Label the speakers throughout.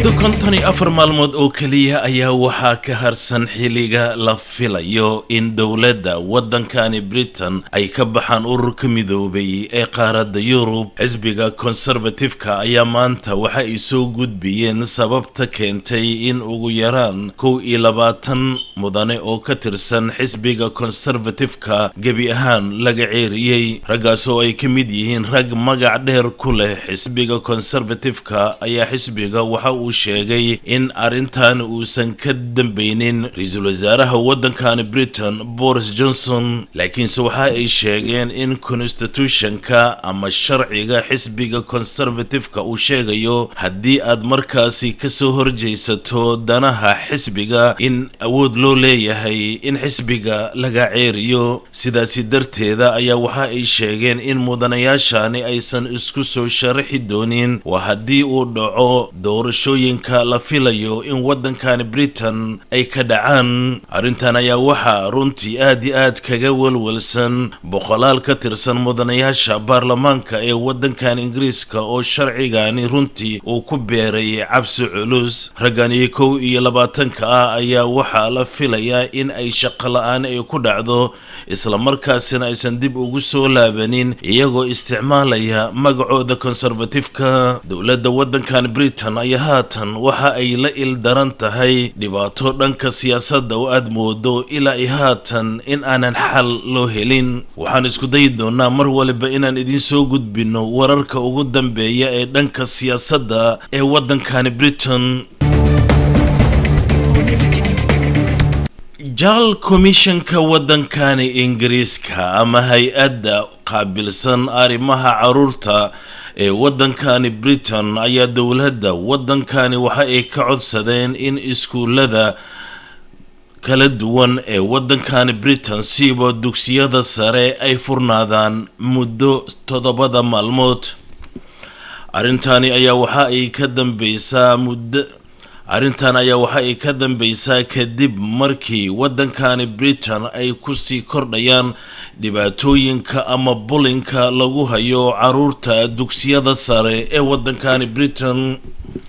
Speaker 1: muddo konton iyo afar maalmood oo keliya ayaa waxaa ka harsan xilliga la filayo in dowladda waddankani britain ay ka baxaan ururka midoobay ee qaaradda yurub xisbiga konservatifka ayaa maanta waxa ay soo gudbiyeen sababta keentay in ugu yaraan kow iyo labaatan mudane oo ka tirsan xisbiga konservatifka gebi ahaan laga ceeriyey raggaas oo ay ka mid yihiin rag magac dheer ku leh xisbiga konservatifka ayaa xisbiga waxa uu sheegay in arrintan uusan ka dambeynin ra-iisul wasaaraha waddankani britain boris johnson laakiinse waxa ay sheegeen in constitutionka ama sharciga xisbiga conservatifeka uu sheegayo haddii aad markaasi kasoo horjeysato danaha xisbiga in awood loo leeyahay in xisbiga laga ceeriyo sidaasi darteeda ayaa waxa ay sheegeen in mudanayaashani aysan isku soo sharaxi doonin waa haddii uu dhaco doorashooyinka la filayo in waddankani britain ay ka dhacaan arrintan ayaa waxaa runtii aad iyo aad kaga walwalsan boqolaal ka tirsan mudanayaasha baarlamaanka ee waddankan ingiriiska oo sharcigani runtii uu ku beeray cabsi culus raggani kow iyo labaatanka ah ayaa waxaa la filayaa in ay shaqo la-aan ay ku dhacdo islamarkaasina aysan dib ugu soo laabanin iyagoo isticmaalaya magacooda konservatifka dowladda waddankan britain ayaa haatan waxa ay la ildaran tahay dhibaato dhanka siyaasadda oo aad moodo ilaa i haatan in aanan xal loo helin waxaan isku dayi doonaa mar waliba inaan idiin soo gudbino wararka ugu dambeeya ee dhanka siyaasadda ee waddankani britain jaal komishanka waddankani ingiriiska ama hay-adda qaabilsan arrimaha caruurta ee waddankani britain ayaa dowladda waddankani waxa ay ka codsadeen in iskuullada kala duwan ee waddankani britain siiba dugsiyada sare ay furnaadaan muddo toddobada maalmood arrintani ayaa waxa ay ka dambeysaa muddo arrintan ayaa waxa ay ka dambeysaa kadib markii waddankani britain ay kusii kordhayaan dhibaatooyinka ama bulinka lagu hayo caruurta dugsiyada sare ee waddankani britain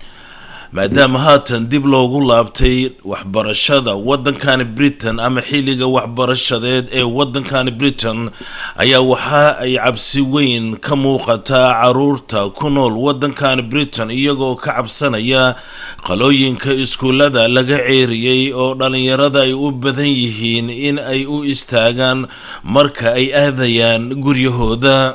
Speaker 1: maadaama haatan dib loogu laabtay waxbarashada waddankani britain ama xilliga waxbarashadeed ee waddankani britain ayaa waxa ay cabsi weyn ka muuqataa caruurta ku nool waddankani britain iyagoo ka cabsanaya qalooyinka iskuullada laga ceeriyey oo dhallinyarada ay u badan yihiin in ay u istaagaan marka ay aadayaan guryahooda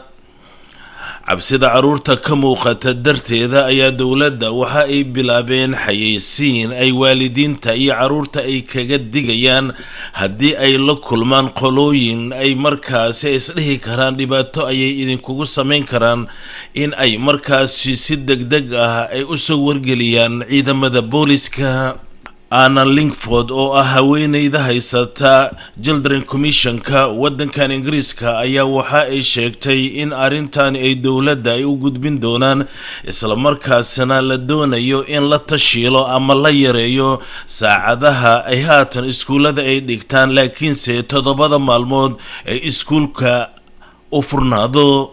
Speaker 1: cabsida caruurta ka muuqata darteeda ayaa dowladda waxa ay bilaabeen xayeysiin ay waalidiinta iyo caruurta ay kaga digayaan haddii ay la kulmaan qolooyin ay markaasi isdhihi karaan dhibaato ayay idinkugu samayn karaan in ay markaasi si deg deg ah ay usoo wargeliyaan ciidamada booliska anna lingford oo ah haweeneyda haysata children commissionka waddankan ingiriiska ayaa waxa ay sheegtay in arrintani ay dowladda ay u gudbin doonaan islamarkaasina la doonayo in la tashiilo ama la yareeyo saacadaha ay haatan iskuullada ay dhigtaan laakiinse toddobada maalmood ee iskuulka u furnaado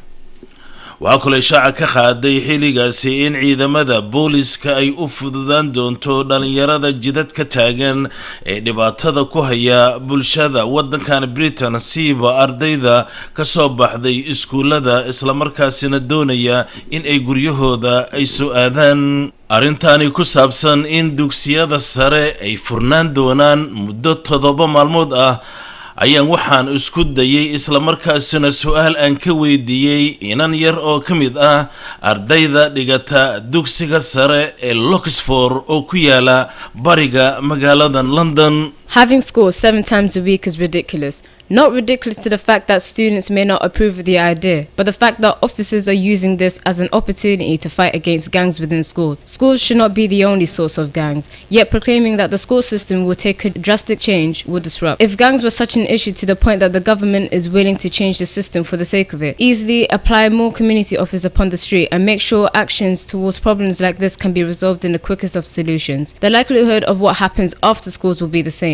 Speaker 1: waxaa kaloo ishaaca ka qaaday xilligaasi in ciidamada booliska ay u fududaan doonto dhallinyarada jidad ka taagan ee dhibaatada ku haya bulshada waddankan britain siiba ardayda ka soo baxday iskuullada islamarkaasina doonaya in ay guryahooda ay soo aadaan arrintani ku saabsan in dugsiyada sare ay furnaan doonaan muddo toddoba maalmood ah ayaan waxaan isku dayay islamarkaasina su-aal aan ka weydiiyey inan yar oo ka mid ah ardayda dhigata dugsiga sare ee loxford oo ku yaala bariga magaalada london
Speaker 2: Having school seven times a week is ridiculous. Not ridiculous to the fact that students may not approve of the idea, but the fact that officers are using this as an opportunity to fight against gangs within schools. Schools should not be the only source of gangs, yet proclaiming that the school system will take a drastic change will disrupt. If gangs were such an issue to the point that the government is willing to change the system for the sake of it, easily apply more community officers upon the street and make sure actions towards problems like this can be resolved in the quickest of solutions. The likelihood of what happens after schools will be the same.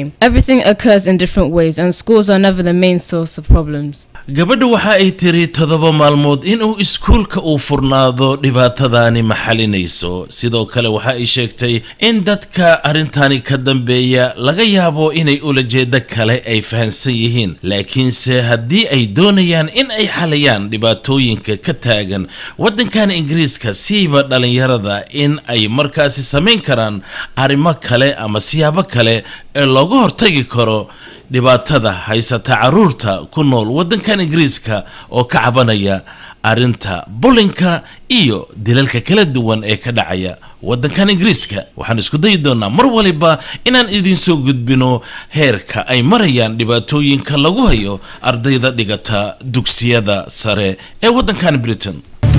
Speaker 2: same. Everything occurs in different ways, and schools are never the main source of problems.
Speaker 1: gabadha waxa ay tiri toddoba maalmood inuu iskuulka uu furnaado dhibaatadaani ma xalinayso sidoo kale waxa ay sheegtay in dadka arrintani ka dambeeya laga yaabo inay ulajeedo kale ay fahansan yihiin laakiinse haddii ay doonayaan in ay xalayaan dhibaatooyinka ka taagan waddankan ingiriiska siiba dhallinyarada in ay markaasi samayn karaan arrimo kale ama siyaabo kale ee looga hortagi karo dhibaatada haysata caruurta ku nool waddankan ingiriiska oo ka cabanaya arrinta bulinka iyo dilalka kala duwan ee ka dhacaya waddankan ingiriiska waxaan isku dayi doonaa mar waliba inaan idinsoo gudbino heerka ay marayaan dhibaatooyinka lagu hayo ardayda dhigata dugsiyada sare ee waddankan britain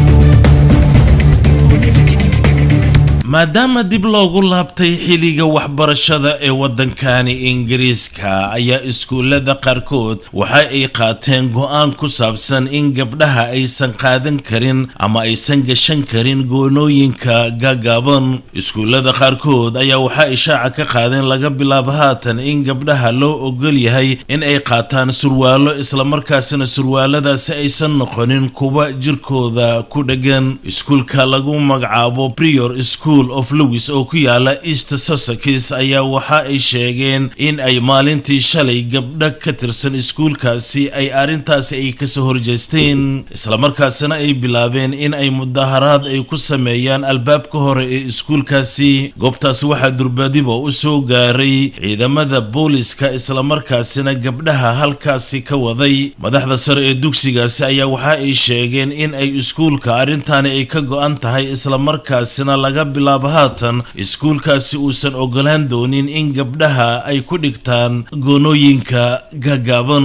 Speaker 1: maadaama dib loogu laabtay xilliga waxbarashada ee waddankani ingiriiska ayaa iskuullada qaarkood waxa ay qaateen go-aan ku saabsan in gabdhaha aysan qaadan karin ama aysan gashan karin goonooyinka gaagaaban iskuullada qaarkood ayaa waxa ay shaaca ka qaadeen laga bilaabo haatan in gabdhaha loo ogol yahay in ay qaataan surwaalo islamarkaasina surwaaladaasi aysan noqonin kuwa jirkooda ku dhegan iskuulka lagu magacaabo prior school of lewis oo ku yaala east sussex ayaa waxa ay sheegeen in ay maalintii shalay gabdho ka tirsan iskuulkaasi ay arrintaasi ay kasoo horjeesteen islamarkaasina ay bilaabeen in ay mudaharaad ay ku sameeyaan albaabka hore ee iskuulkaasi goobtaasi waxaa durbadiba u soo gaaray ciidamada booliska islamarkaasina gabdhaha halkaasi ka waday madaxda sare ee dugsigaasi ayaa waxa ay sheegeen in ay iskuulka arrintaani ay ka go-an tahay islamarkaasina laga bilaabo haatan iskuulkaasi uusan ogolaan doonin in gabdhaha ay ku dhigtaan goonooyinka gaagaaban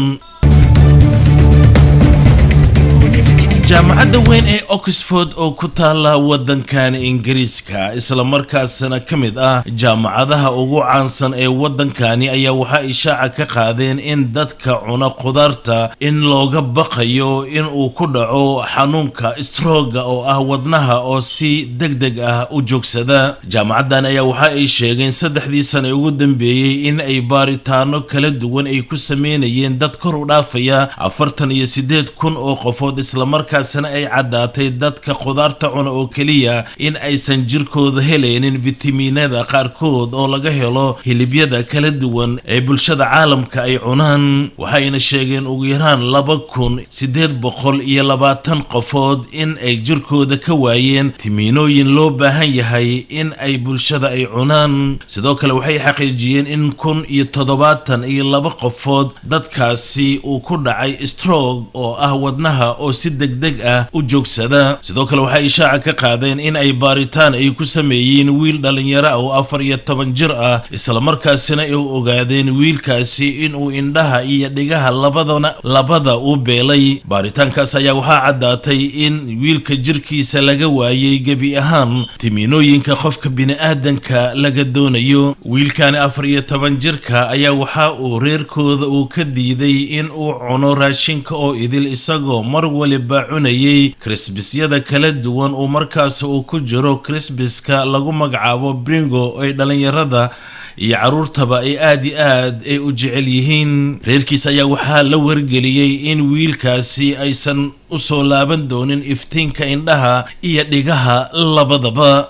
Speaker 1: jaamacadda weyn ee oxford oo ku taala waddankan ingiriiska islamarkaasina ka mid ah jaamacadaha ugu caansan ee waddankani ayaa waxa ay shaaca ka qaadeen in dadka cuna khudaarta in looga baqayo in uu ku dhaco xanuunka strooga oo ah wadnaha oo si deg deg ah u joogsada jaamacaddan ayaa waxa ay sheegeen saddexdii sane ugu dambeeyey in ay baaritaano kala duwan ay ku sameynayeen dad kor u dhaafaya afartan iyo siddeed kun oo qofood islamarkaa markaasna ay caddaatay dadka khudaarta cuna oo keliya in aysan jirkooda helaynin fitamiinada qaarkood oo laga helo hilibyada kala duwan ee bulshada caalamka ay cunaan waxayna sheegeen ugu yaraan laba kun siddeed boqol iyo labaatan qofood in ay jirkooda ka waayeen timiinooyin loo baahan yahay in ay bulshada ay cunaan sidoo kale waxay xaqiijiyeen in kun iyo toddobaatan iyo laba qofood dadkaasi uu ku dhacay strog oo ah wadnaha oo si degdeg ah u joogsada sidoo kale waxay ishaaca ka qaadeen in ay baaritaan ay ku sameeyeen wiil dhalinyaro ah oo afar iyo toban jir ah islamarkaasina ay ogaadeen wiilkaasi inuu indhaha iyo dhigaha labadana labada u beelay baaritaankaas ayaa waxaa caddaatay in wiilka jirkiisa laga waayey gebi ahaan timiinooyinka qofka bini-aadanka laga doonayo wiilkani afar iyo toban jirka ayaa waxa uu reerkooda uu ka diiday in uu cuno raashinka oo idil isagoo mar waliba cunayay krisbisyada kala duwan uu markaas uu ku jiro krisbiska lagu magacaabo bringo ay dhalinyarada iyo caruurtaba ay aad i aad ay u jecel yihiin reerkiis ayaa waxaa la wargeliyey in wiilkaasi aysan u soo laaban doonin iftiinka indhaha iyo dhigaha labadaba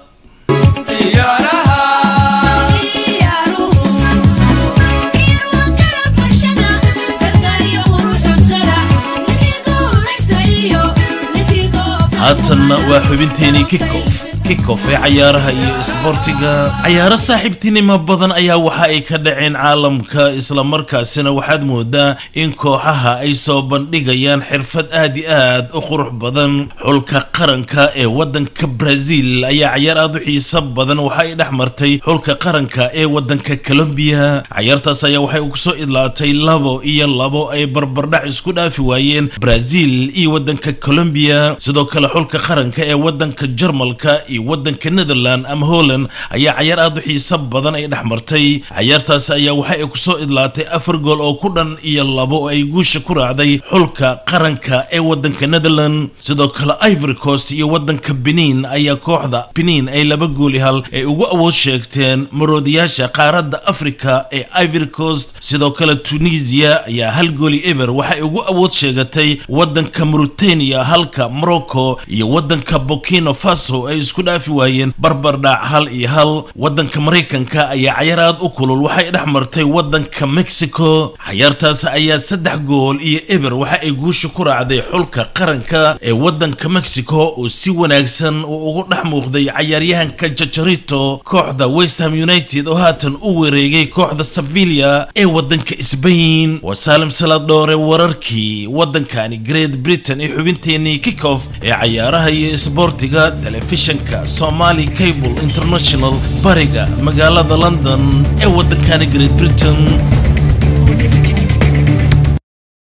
Speaker 1: haatanna waa xubinteenii kikof kikof ee cayaaraha iyo isboortiga cayaaro saaxiibtinimo badan ayaa waxa ay ka dhaceen caalamka islamarkaasina waxaad moodaa in kooxaha ay soo bandhigayaan xirfad aad i aad u qurux badan xulka qaranka ee waddanka brazil ayaa cayaar aad u xiiso badan waxa ay dhex martay xulka qaranka ee waddanka colombiya cayaartaas ayaa waxay kusoo idlaatay labo iyo labo ay barbardhac isku dhaafi waayeen brazil iyo waddanka colombiya sidoo kale xulka qaranka ee waddanka jarmalka iyo waddanka netherland ama holland ayaa cayaar aad u xiiso badan ay dhex martay cayaartaasi ayaa waxa ay kusoo idlaatay afar gool oo ku dhan iyo labo oo ay guusha ku raacday xulka qaranka ee waddanka netherland sidoo kale ivory coast iyo waddanka benin ayaa kooxda benin ay laba gooli hal ay ugu awood sheegteen maroodiyaasha qaaradda africa ee ivory coast sidoo kale tunisia ayaa hal gooli eber waxay ugu awood sheegatay waddanka mauritania halka morocco iyo waddanka burkina faso ay isku dhaafi waayeen barbardhac hal iyo hal waddanka maraykanka ayaa cayaar aad u kulul waxay dhex martay waddanka mexico cayaartaas ayaa saddex gool iyo eber waxa ay guusha ku raacday xulka qaranka ee waddanka mexico oo si wanaagsan uu ugu dhex muuqday cayaaryahanka jajarito kooxda westham united oo haatan u wareegay kooxda sevilla ee waddanka sbain waa saalim salaad dhoore wararkii waddankani great britain ee xubinteenii kickoff ee cayaaraha iyo isboortiga telefishanka somali cable international bariga magaalada london ee waddankani great britain